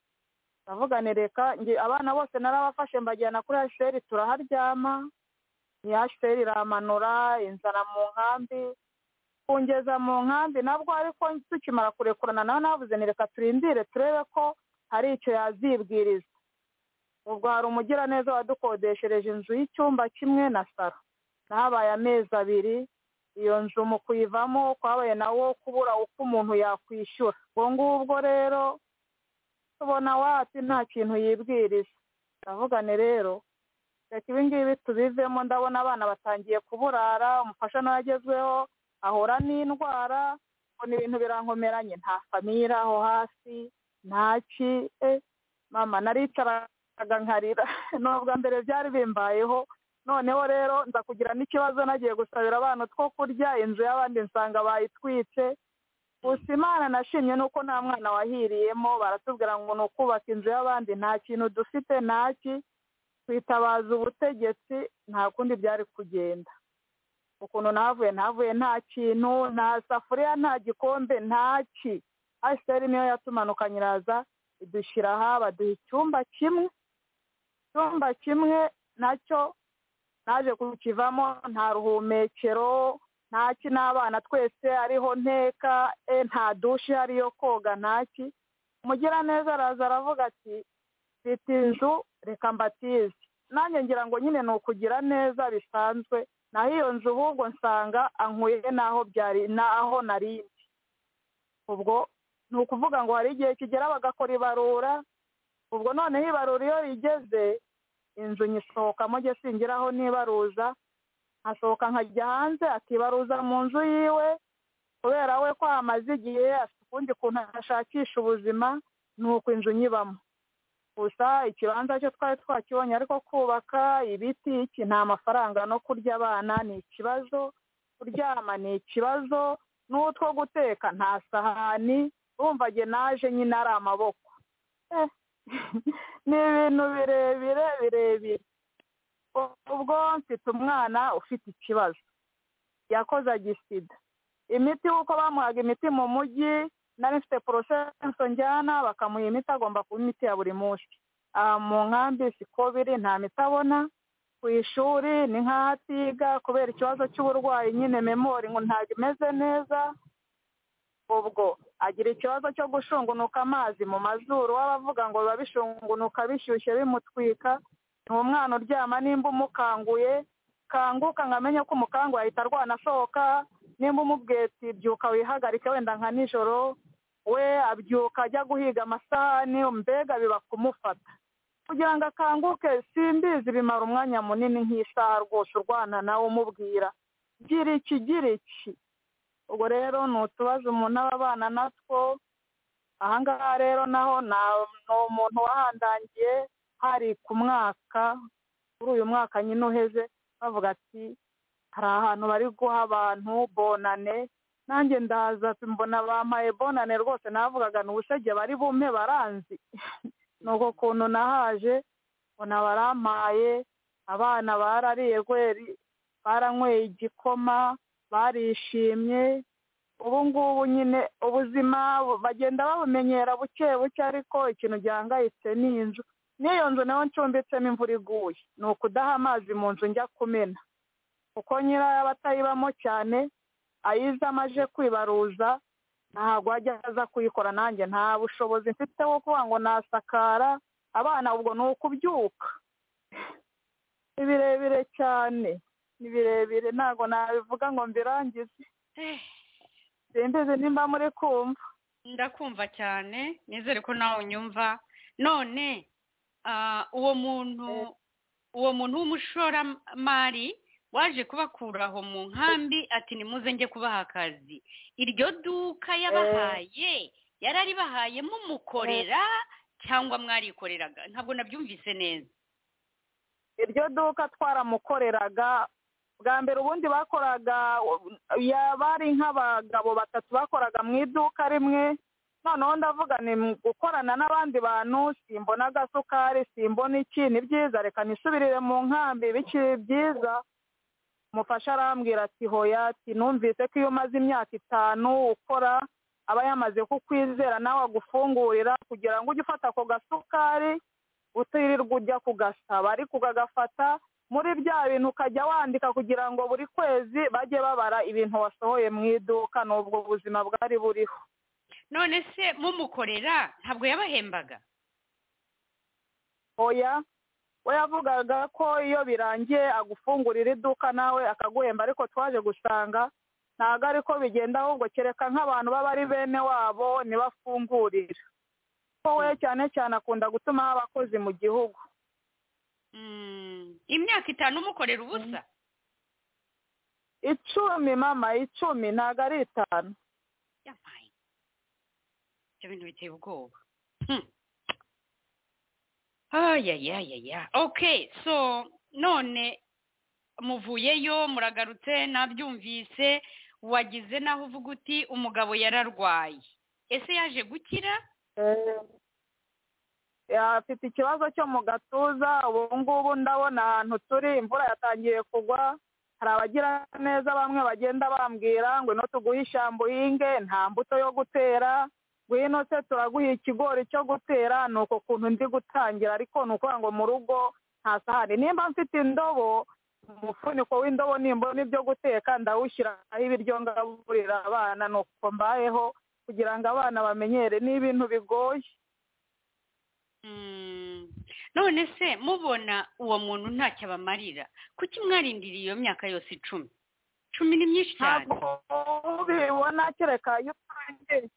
ndavugane reka njye abana bose narabafashe mbajyana kuri hasheri turaharyama iyi hasheri iramanura inzara mu nkambi kungeza mu nkambi nabwo ariko tukimara kurekurana nawe navuze ni reka turindire turebe ko hari icyo yazibwiriza ubwo hari umugiraneza wadukodeshereje inzu y'icyumba kimwe na saro nahabaye amezi abiri iyo nzu mu kuyivamo kwabaye nawo kubura uko umuntu yakwishyura ubwo ngubwo rero tubona wapi nta kintu yibwiriza ndavugane rero reka ibi ngibi tubivemo ndabona abana batangiye kuburara umufasha nawe agezweho ahura n'indwara mbona ibintu birankomeranye nta famira aho hasi ntaki eh, mama naricaraga nkarira ni ubwa mbere byari bimbayeho noneho rero nza kugira n'ikibazo nagiye gusabira abana utwo kurya inzu y'abandi nsanga bayitwitse gusa imana nashimye nuko nta mwana wahiriyemo baratubwira ngo ni ukubaka inzu y'abandi nta kintu dufite ntaki twitabaza ubutegetsi nta kundi byari kugenda ukuntu navuye navuye nta kintu nta safuriya nta gikombe ntaki asiteri niyo yatumanukanye iraza idushyira aha baduha icyumba kimwe icyumba kimwe nacyo naje kukivamo nta ruhumekero ntaki n'abana twese ariho nteka e nta dushi ihari yo koga ntaki umugiraneza araza aravuga ati mfite inzu reka mbatize nanjye ngira ngo nyine ni ukugira neza bisanzwe naho iyo nzu ahubwo nsanga ankuye n'aho byari n'aho nari ndi ubwo ni ukuvuga ngo hari igihe kigera bagakora ibarura ubwo noneho ibarura iyo rigeze inzu nyisohokamo njye singiraho n'ibaruza asohoka nkajya hanze akibaruza mu nzu yiwe kubera we ko hamaze igihe afite ukundi kuntu ashakisha ubuzima ni uko inzu nyibamo gusa ikibanza cyo twari twakibonye ariko kubaka ibiti iki nta mafaranga no kurya abana ni ikibazo kuryama ni ikibazo n'utwo guteka nta sahani urumva jye naje nyine ari amaboko Eh, ni ibintu birebire birebire ubwo mfite umwana ufite ikibazo yakoze agisida imiti uko bamuhaga imiti mu mujyi nari mfite porosenso njyana bakamuha imiti agomba kuba imiti ya buri munsi aha mu nkambi siko biri nta miti abona ku ishuri ni nk'aho atiga kubera ikibazo cy'uburwayi nyine memori ngo ntabwo imeze neza ubwo agira ikibazo cyo gushungunuka amazi mu mazuru w'abavuga ngo biba bishungunuka bishyushye bimutwika ni umwana uryama nimba umukanguye kanguka ngo amenye ko umukanguye ahita arwana asohoka nimba umubwiye ati byuka wihagarike wenda nka nijoro we abyuka ajya guhiga amasahani mbega biba kumufata kugira ngo akanguke simbizi bimara umwanya munini nk'isaha rwose urwana nawe umubwira gira iki gira iki ubwo rero ni utubazo umuntu aba abana natwo ahangaha rero naho ni umuntu wahandangiye hari ku mwaka kuri uyu mwaka nyine uheze bavuga ati hari ahantu bari guha abantu bonane nanjye ndaza mbona bampaye bonane rwose navugaga ni ubusege bari bumpe baranzi ni uko kuntu nahaje mbona barampaye abana barariye rweri baranyweye igikoma barishimye ubu ngubu nyine ubuzima bagenda babumenyera buke buke ariko ikintu gihangayitse ni inzu n'iyo nzu nayo ncumbitsemo imvura iguye ni ukudaha amazi mu nzu njya kumena kuko nyirayo aba atayibamo cyane ayizamo aje kwibaruza ntabwo ajya aza kuyikora nanjye nta bushobozi mfite wo kuvuga ngo nasakara abana ubwo ni ukubyuka ni birebire cyane ni birebire ntabwo nabivuga ngo mbirangize Eh, simbizi nimba muri kumva ndakumva cyane nizere ko nawe unyumva none ah, uwo muntu uwo muntu w'umushoramari waje kubakura aho mu nkambi ati nimuze njye kubaha akazi iryo duka yabahaye yararibahaye mumukorera cyangwa mwarikoreraga ntabwo nabyumvise neza iryo duka twaramukoreraga bwa mbere ubundi bakoraga ya- bari nk'abagabo batatu bakoraga mu iduka rimwe noneho ndavuga ni mu gukorana n'abandi bantu simbona agasukari simbona iki ni byiza reka nisubirire mu nkambi bikiri byiza umufasha arambwira ati hoya ati numvise ko iyo umaze imyaka itanu ukora aba yamaze kukwizera nawe agufungurira kugira ngo ujye ufata ako gasukari utirirwa ujya kugasaba ariko ukagafata muri bya bintu ukajya wandika kugira ngo buri kwezi bajye babara ibintu wasohoye mu iduka ni ubwo buzima bwari buriho none se mumukorera ntabwo yabahembaga oya we yavugaga ko iyo birangiye agufungurira iduka nawe akaguhemba ariko twaje gusanga ntabwo ari ko bigenda ahubwo kereka nk'abantu baba ari bene wabo ntibafungurira ko we cyane cyane akunda gutumaho abakozi mu gihugu Mm, imyaka itanu umukorera ubusa icumi mama icumi ntabwo ari itanu yampaye ibyo bintu biteye ubwoba Hmm. ayayayaya okay so none muvuyeyo muragarutse nabyumvise wagize naho uvuga uti umugabo yararwaye ese yaje gukira afite ikibazo cyo mu gatuza ubu ngubu ndabona ahantu turi imvura yatangiye kugwa hari abagira neza bamwe bagenda bambwira ngo ino tuguhe ishyamba uhinge nta mbuto yo gutera ngwino se turaguha ikigori cyo gutera ni uko kuntu ndi gutangira ariko ni ukuvuga ngo mu rugo nta sahani nimba mfite indobo umufuniko w'indobo nimbona ibyo guteka ndawushyiraho ibiryo ngaburira abana nuko mbayeho kugira ngo abana bamenyere ni ibintu bigoye Mm. none se mubona uwo muntu ntacyo abamarira kuki mwarindiriye iyo myaka yose icumi cumi ni myinshi cyane ntabwo ubibona kereka iyo utangiye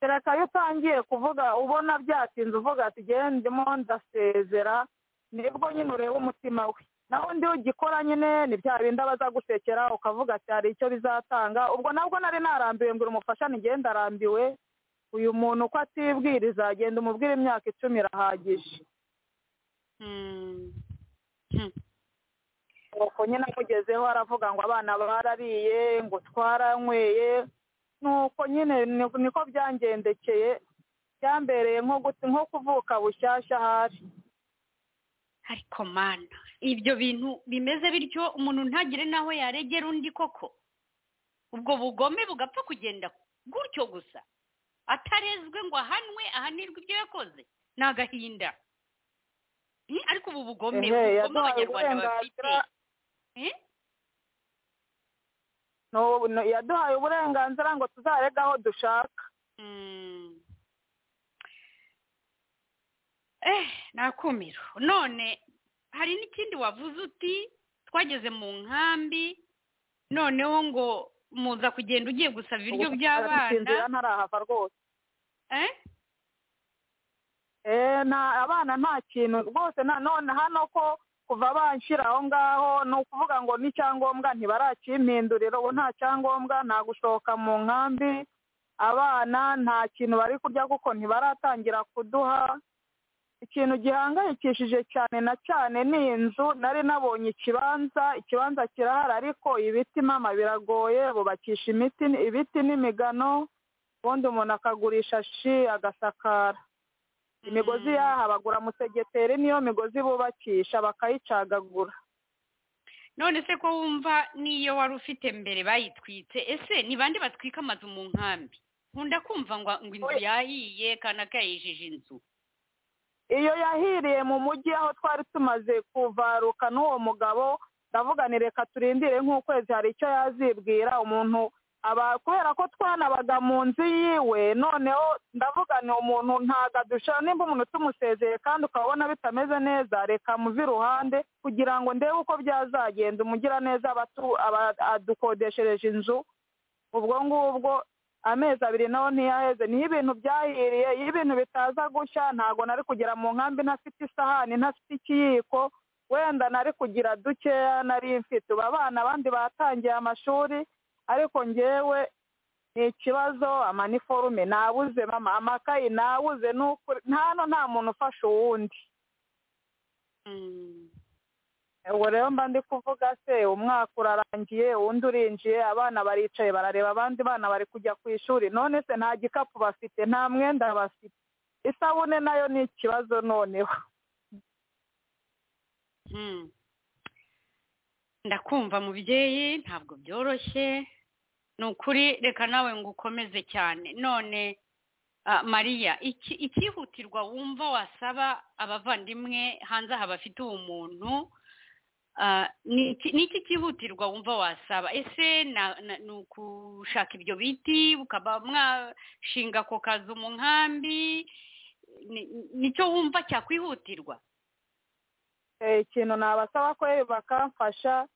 kereka iyo utangiye kuvuga ubona byatinze uvuga ati gendemo ndasezera nibwo nyine ureba umutima we naho undi ugikora nyine ni bya bindi aba azagusekera ukavuga ati hari icyo bizatanga ubwo nabwo nari narambiwe ngo umufasha nigenda arambiwe uyu muntu uko atibwiriza genda umubwire imyaka icumi irahagije Mm. Hmm. nuko nyine amugezeho aravuga ngo abana barariye ngo twaranyweye nuko nyine ni- niko byangendekeye byambereye nko guti- nko kuvuka bushyashya ahari ariko mana ibyo bintu bimeze bityo umuntu ntagire n'aho yaregera undi koko ubwo bugome bugapfa kugenda gutyo gusa atarezwe ngo ahanwe ahanirwe ibyo yakoze ni agahinda Hmm, ariko ubu bugome Ehe, ubugome yaduhaye abanyarwanda bafite uburenganzira- Eh? Nu- nu- yaduhaye uburenganzira ngo tuzarege aho dushaka Mm. eh nakumiro none hari n'ikindi wavuze uti twageze mu nkambi noneho ngo muza kugenda ugiye gusaba ibiryo Ubu by'abana narabisinzira, ntarahava rwose eh Eh, nta- abana nta kintu rwose nanone hano ko kuva banshyira aho ngaho ni ukuvuga ngo ni icyangombwa ntibarakimpindurira ubu nta cyangombwa nta gushoka mu nkambi abana nta kintu bari kurya kuko ntibaratangira kuduha ikintu gihangayikishije cyane na cyane ni inzu nari nabonye ikibanza ikibanza kirahari ariko ibiti mama biragoye bubakisha imiti ibiti n'imigano ubundi umuntu akagurisha shi agasakara imigozi Mm. yaha bagura musegeteri niyo migozi bubakisha bakayicagagura none se ko wumva n'iyo wari ufite mbere bayitwitse ese ni bande batwika amazu mu nkambi nkunda kumva ngo ngo inzu Oya. yahiye kanaka yijije inzu iyo yahiriye mu mujyi aho twari tumaze kuvaruka n'uwo mugabo ndavuga ni reka turindire nk'ukwezi hari icyo yazibwira umuntu aba kubera ko twanabaga mu nzu yiwe noneho ndavuga ni umuntu ntagadusha nimba umuntu tumusezeye kandi ukabona bitameze neza reka muve iruhande kugira ngo ndebe uko byazagenda umugiraneza abatu- aba- adukodeshereje inzu ubwo ngubwo amezi abiri naho ntiyaheze niho ibintu byahiriye iyo ibintu bitaza gushya ntabwo nari kugera mu nkambi ntafite isahani ntafite ikiyiko wenda nari kugira dukeya nari mfite ubu abana abandi batangiye amashuri ariko ngewe ni ikibazo amaniforume nabuze mama amakayi nabuze ni ukuri hano nta muntu ufasha uwundi Mm. ubwo rero mba ndi kuvuga se umwaka urarangiye uwundi urinjiye abana baricaye barareba abandi bana bari kujya ku ishuri none se nta gikapu bafite nta mwenda bafite isabune nayo ni ikibazo noneho Hmm. ndakumva mubyeyi ntabwo byoroshye ni ukuri reka nawe ngo ukomeze cyane none ah, mariya iki- icyihutirwa wumva wasaba abavandimwe hanze aha bafite uwo muntu ah, ni iki- ni iki cyihutirwa wumva wasaba ese na- na- ni ukushaka ibyo biti mukaba mwashinga ako kazu mu nkambi Ni- ni- nicyo wumva cyakwihutirwa Eh, ikintu nabasaba ko bakamfasha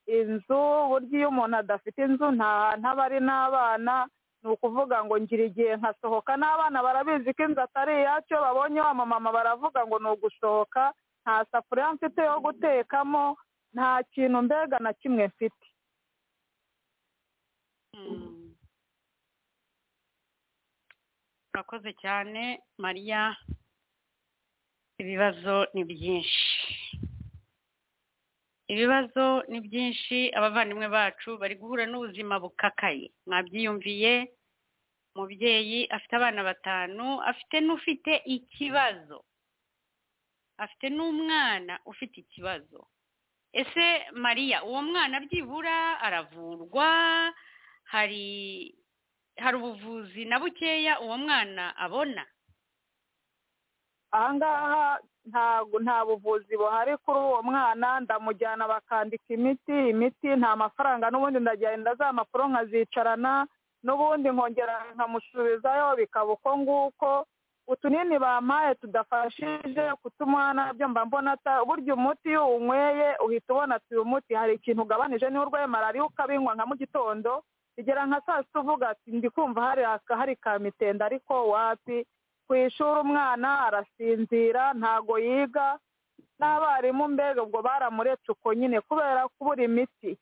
inzu burya iyo umuntu adafite inzu nta hantu aba ari n'abana ni ukuvuga ngo ngira igihe nkasohoka n'abana barabizi ko inzu atari iyacyo babonye wa mama baravuga ngo ni ugusohoka nta safuriya mfite yo gutekamo nta kintu mbega na kimwe mfite Mm. urakoze cyane mariya ibibazo ni byinshi ibibazo ni byinshi abavandimwe bacu bari guhura n'ubuzima bukakaye mwabyiyumviye umubyeyi afite abana batanu afite n'ufite ikibazo afite n'umwana ufite ikibazo ese mariya uwo mwana byibura aravurwa hari hari ubuvuzi na bukeya uwo mwana abona ahangaha ntabwo nta buvuzi buhari kuri uwo mwana ndamujyana bakandika imiti imiti nta mafaranga n'ubundi ndagenda za mpapuro nkazicarana n'ubundi nkongera nkamusubizayo bikaba uko nguko utunini bampaye tudafashije kutumwana byo mba mbona ata- burya umuti iyo uwunyweye uhita ubona ati uyu muti hari ikintu ugabanije niba urwaye malariya ukabinywa nka mu gitondo bigera nka saa sita uvuga ati ndi kumva hari aka- hari ka mitende ariko wapi ku ishuri umwana arasinzira ntago yiga n'abarimu mbega ubwo baramuretse uko nyine kubera kubura imiti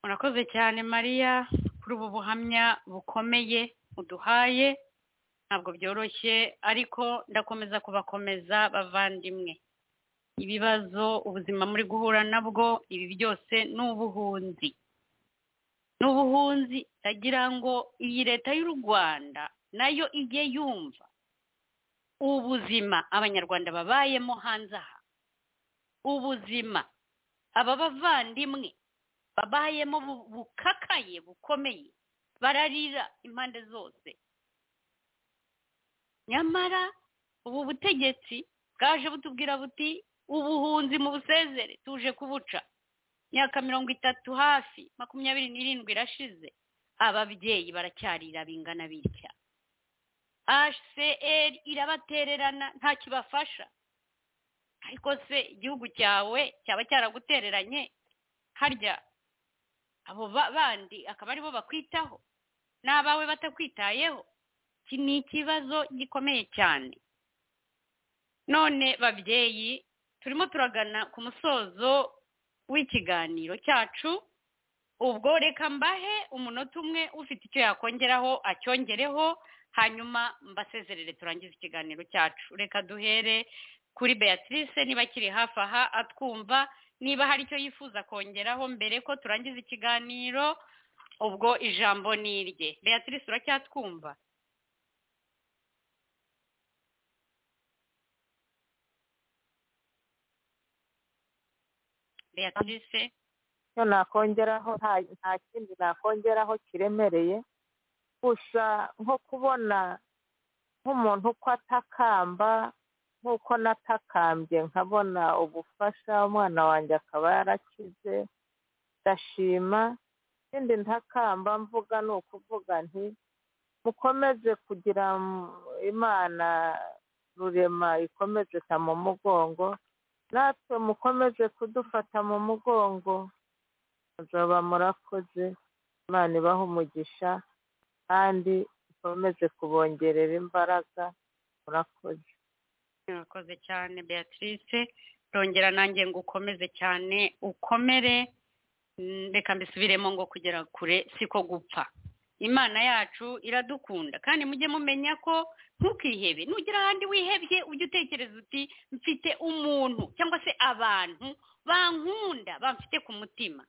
murakoze cyane mariya kuri ubu buhamya bukomeye uduhaye ntabwo byoroshye ariko ndakomeza kubakomeza bavandimwe ibibazo ubuzima muri guhura nabwo ibi byose ni ubuhunzi ni ubuhunzi ndagira ngo iyi leta y'u rwanda nayo ijye yumva ubuzima abanyarwanda babayemo hanze aha ubuzima aba bavandimwe babayemo bu- bukakaye bukomeye bararira impande zose nyamara ubu butegetsi bwaje butubwira buti ubuhunzi mu busezere tuje kubuca imyaka mirongo itatu hafi makumyabiri n'irindwi irashize ababyeyi baracyarira bingana bitya hcr irabatererana nta kibafasha ariko se igihugu cyawe cyaba cyaragutereranye harya abo ba- bandi akaba aribo bakwitaho n'abawe batakwitayeho iki ni ikibazo gikomeye cyane none babyeyi turimo turagana ku musozo w'ikiganiro cyacu ubwo reka mbahe umunota umwe ufite icyo yakongeraho acyongereho hanyuma mbasezerere turangize ikiganiro cyacu reka duhere kuri beatrice niba akiri hafi aha atwumva niba hari icyo yifuza kongeraho mbere ko turangiza ikiganiro ubwo ijambo ni irye beatrice uracyatwumva beatrice icyo nakongeraho nta- nta kindi nakongeraho kiremereye gusa nko kubona nk'umuntu uko atakamba nk'uko natakambye nkabona ubufasha umwana wanjye akaba yarakize ndashima ikindi ntakamba mvuga ni ukuvuga nti mukomeze kugira mu- imana rurema ikomeze ta mu mugongo natwe mukomeze kudufata mu mugongo muzaba murakoze imana ibaha umugisha kandi ikomeze kubongerera imbaraga murakoze murakoze cyane beatrice rongera nanjye ngo ukomeze cyane ukomere Mm, reka mbisubiremo ngo kugera kure siko gupfa imana yacu iradukunda kandi mujye mumenya ko ntukihebe nugera ahandi wihebye ujye utekereza uti mfite umuntu cyangwa se abantu bankunda bamfite ku mutima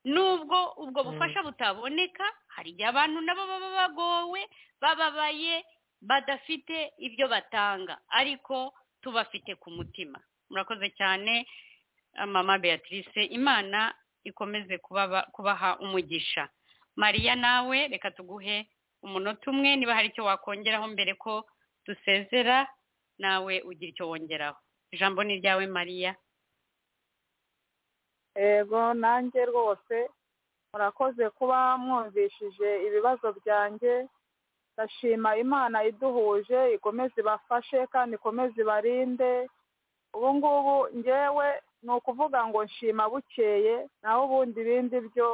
nubwo ubwo Mm. bufasha butaboneka hari igihe abantu nabo baba bagowe bababaye badafite ibyo batanga ariko tubafite ku mutima murakoze cyane ah, mama beatrice imana ikomeze kubaba- kubaha umugisha mariya nawe reka tuguhe umunota umwe niba hari icyo wakongeraho mbere ko dusezera nawe ugira icyo wongeraho ijambo ni iryawe mariya yego nanjye rwose murakoze kuba mwumvishije ibibazo byanjye ndashima imana iduhuje ikomeze ibafashe kandi ikomeze ibarinde ubu ngubu ngewe ni ukuvuga ngo nshima bukeye naho ubundi ibindi byo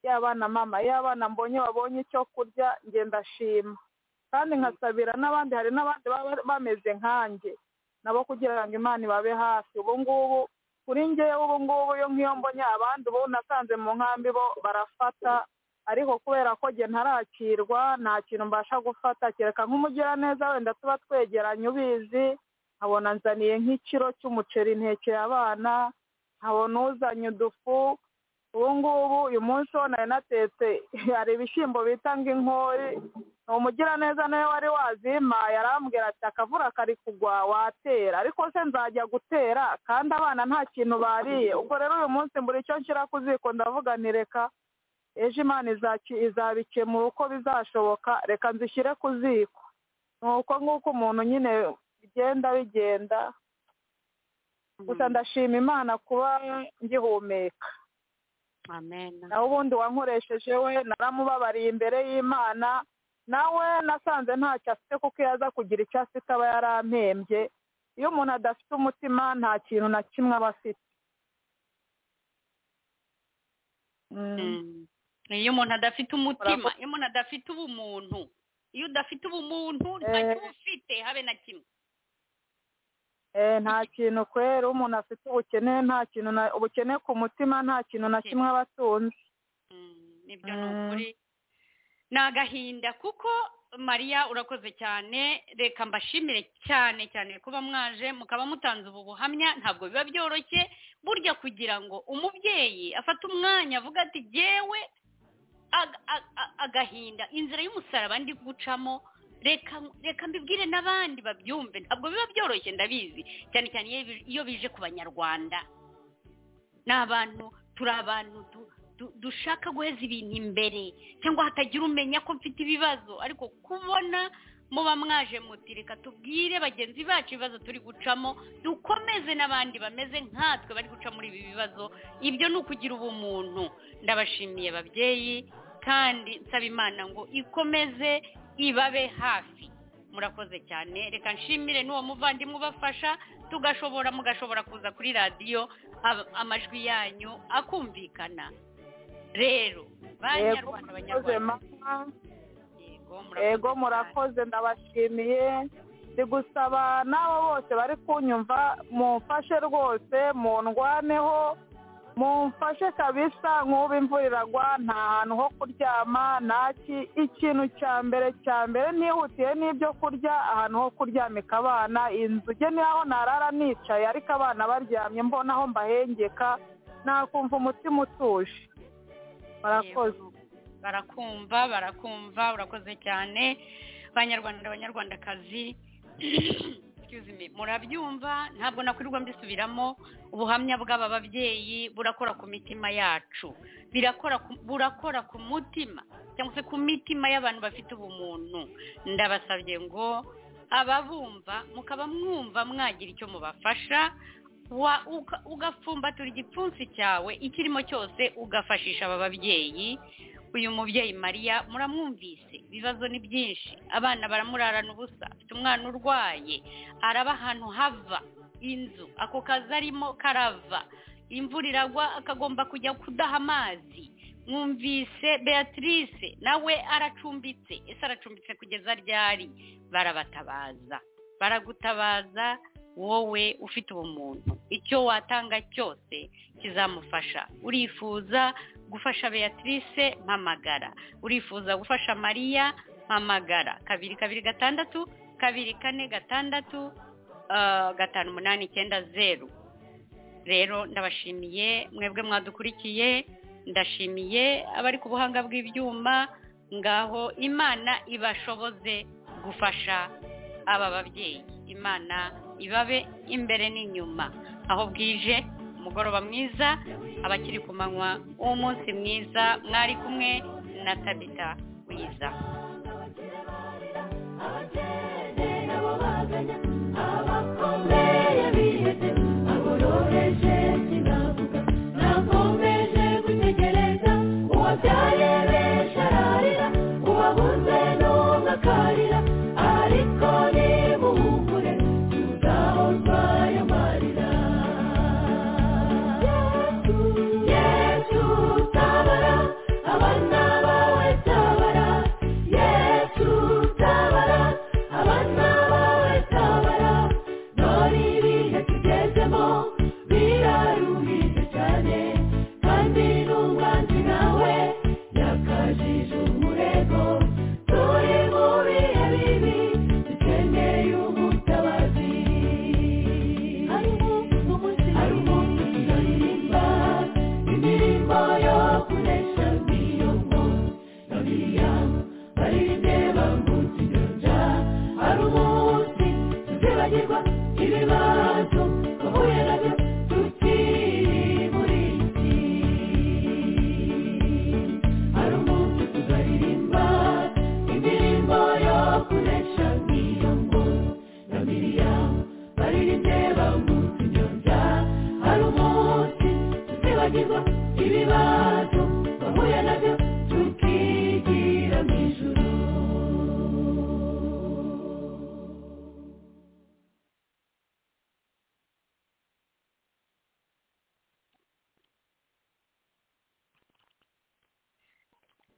y'abana mama y'abana mbonye babonye icyo kurya nge ndashima kandi nkasabira n'abandi hari n'abandi baba bameze nkanjye nabo kugira ngo imana ibabe hafi ubu ngubu kuri ngewe ubu ngubu iyo nk'iyo mbonye abandi ubu nasanze mu nkambi bo barafata ariko kubera ko nge ntarakirwa nta kintu mbasha gufata kereka nk'umugiraneza wenda tuba twegeranye ubizi nkabona nzaniye nk'ikiro cy'umuceri ntekeye abana nkabona uzanye udufu ubu ngubu uyu munsi wo nari natetse hari ibishyimbo bita ngo inkori ni umugiraneza nawe wari wazimpaye arambwira ati akavura kari kugwa watera ariko se nzajya gutera kandi abana nta kintu bariye ubwo rero uyu munsi mbura icyo nshyira ku ziko ndavuga nti reka ejo imana izaki- izabikemura uko bizashoboka reka nzishyire ku ziko ni uko nk'uko umuntu nyine bigenda bigenda gusa ndashima imana kuba ngihumeka amen nawe ubundi wankoresheje we naramubabariye imbere y'imana nawe nasanze ntacyo afite kuko iyo aza kugira icyo afite aba yarampembye iyo umuntu adafite umutima nta kintu na kimwe aba afite Mm. Mm. iyo umuntu adafite umutima Urakoze. iyo umuntu adafite ubumuntu iyo udafite ubumuntu ntacyo uba ufite habe na kimwe Eh, nta kintu kwera umuntu afite ubukene nta kintu na ubukene ku mutima nta kintu na kimwe aba atunze Mm, nibyo ni Mm. ukuri ni agahinda kuko mariya urakoze cyane reka mbashimire cyane cyane kuba mwaje mukaba mutanze ubu buhamya ntabwo biba byoroshye burya kugira ngo umubyeyi afate umwanya avuga ati jyewe ag- ag- ag- agahinda inzira y'umusaraba ndi gucamo reka reka mbibwire n'abandi babyumve ntabwo biba byoroshye ndabizi cyane cyane iyo bi- iyo bije ku banyarwanda ni abantu turi abantu tu- du- dushaka guheza ibintu imbere cyangwa hatagira umenya ko mfite ibibazo ariko kubona muba mwaje muti reka tubwire bagenzi bacu ibibazo turi gucamo dukomeze n'abandi bameze nkatwe bari guca muri ibi bibazo ibyo ni ukugira ubumuntu ndabashimiye ababyeyi kandi nsaba imana ngo ikomeze ibabe hafi murakoze cyane reka nshimire n'uwo muvandimwe ubafasha tugashobora mugashobora kuza kuri radiyo ab- amajwi yanyu akumvikana rero yego banyarwanda abanyarwanda murakoze mama yego yego cyane. murakoze ndabashimiye ndi gusaba n'abo bose bari kunyumva mumfashe rwose mundwaneho mumfashe kabisa nk'ubu imvura iragwa nta hantu ho kuryama ntaki ikintu cya mbere cya mbere nihutiye n'ibyo kurya ahantu ho kuryamika abana inzu ugene niho narara nicaye ariko abana baryamye mbona aho mbahengeka nakumva umutima utuje murakoze Yego. barakumva barakumva urakoze cyane banyarwanda abanyarwandakazi excuse me, murabyumva ntabwo nakwirirwa mbisubiramo ubuhamya bw'aba babyeyi burakora ku mitima yacu birakora ku- burakora ku mutima cyangwa se ku mitima y'abantu bafite ubumuntu ndabasabye ngo ababumva mukaba mwumva mwagira icyo mubafasha wa- uka- ugapfumbatura igipfunsi cyawe ikirimo cyose ugafashisha aba babyeyi uyu mubyeyi mariya muramwumvise ibibazo ni byinshi abana baramurarana ubusa afite umwana urwaye araba ahantu hava inzu ako kazi arimo karava imvura iragwa akagomba kujya kudaha amazi mwumvise beatrice nawe aracumbitse ese aracumbitse kugeza ryari barabatabaza baragutabaza wowe ufite ubumuntu icyo watanga cyose kizamufasha urifuza gufasha beatrice mpamagara urifuza gufasha mariya mpamagara kabiri kabiri gatandatu kabiri kane gatandatu ah, gatanu umunani icyenda zeru rero ndabashimiye mwebwe mwadukurikiye ndashimiye abari ku buhanga bw'ibyuma ngaho imana ibashoboze gufasha aba babyeyi imana ibabe imbere n'inyuma aho bwije umugoroba mwiza abakiri ku manywa umunsi mwiza mwari kumwe na tabita wiza